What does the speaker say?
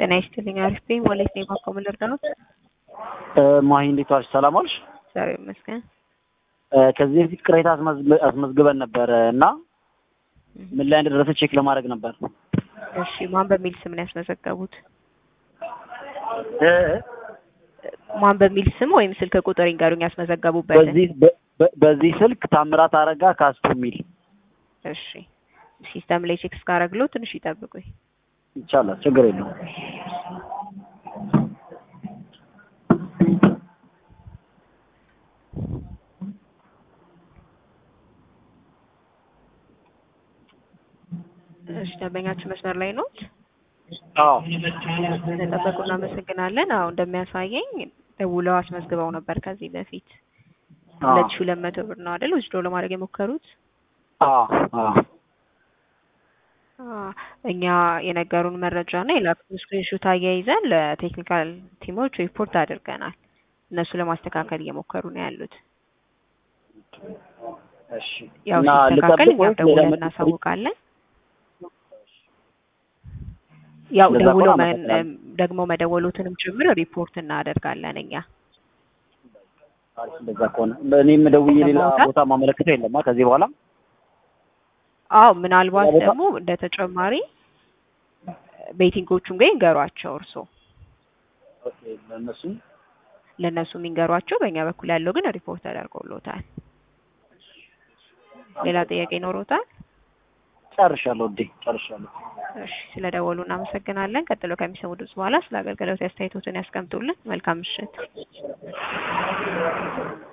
ጤና ይስጥልኝ። አሪፍ ነኝ። ወዴት ነው የባንክ ልርዳዎት? ማሂ እንዴት ዋልሽ? ሰላም ዋልሽ? እግዚአብሔር ይመስገን። ከዚህ በፊት ቅሬታ አስመዝግ- አስመዝግበን ነበር እና ምን ላይ እንደደረሰ ቼክ ለማድረግ ነበር። እሺ፣ ማን በሚል ስም ነው ያስመዘገቡት? ማን በሚል ስም ወይም ስልክ ቁጥር ይንገሩኝ ያስመዘገቡበትን። በዚህ በ- በ- በዚህ ስልክ ታምራት አረጋ ካስቱ የሚል እሺ፣ ሲስተም ላይ ቼክ እስካረግለው ትንሽ ይጠብቁኝ። ይቻላል፣ ችግር የለውም። እሺ፣ ደንበኛችን መስመር ላይ ኖት? አዎ ስለጠበቁ እናመሰግናለን። አዎ እንደሚያሳየኝ ደውለው አስመዝግበው ነበር ከዚህ በፊት አዎ ሁለት ሺህ ሁለት መቶ ብር ነው አይደል ወስዶ ለማድረግ የሞከሩት? አዎ አዎ አ፣ እኛ የነገሩን መረጃ እና የላኩትን ስክሪንሾት አያይዘን ለቴክኒካል ቲሞች ሪፖርት አድርገናል። እነሱ ለማስተካከል እየሞከሩ ነው ያሉት። እሺ ያው እና ሲስተካከል ልጠብቅ እኛም ወይስ ሌላ ደውለን መ- እናሳውቃለን። ያው እንደዛ ደውሎ ከሆነ መን- አመሰግናለሁ። ደግሞ መደወሉትንም ጭምር ሪፖርት እናደርጋለን እኛ። አሪፍ፣ እንደዛ ከሆነ እኔም ደውዬ ሌላ ለማውጣት? ቦታ ማመለክተው የለማ ከዚህ በኋላ አዎ ምናልባት ሌላ ቦታ? ደግሞ እንደ ተጨማሪ ቤቲንጎቹም ጋር ይንገሯቸው እርሶ ኦኬ፣ ለእነሱ ለእነሱ የሚንገሯቸው። በእኛ በኩል ያለው ግን ሪፖርት ተደርጎሎታል። ሌላ ጥያቄ ይኖሮታል? ጨርሻለሁ። እዴ ጨርሻለሁ። እሺ ስለ ደወሉ እናመሰግናለን። ቀጥሎ ከሚሰሙ ድምጽ በኋላ ስለ አገልግሎት አስተያየቶትን ያስቀምጡልን። መልካም ምሽት።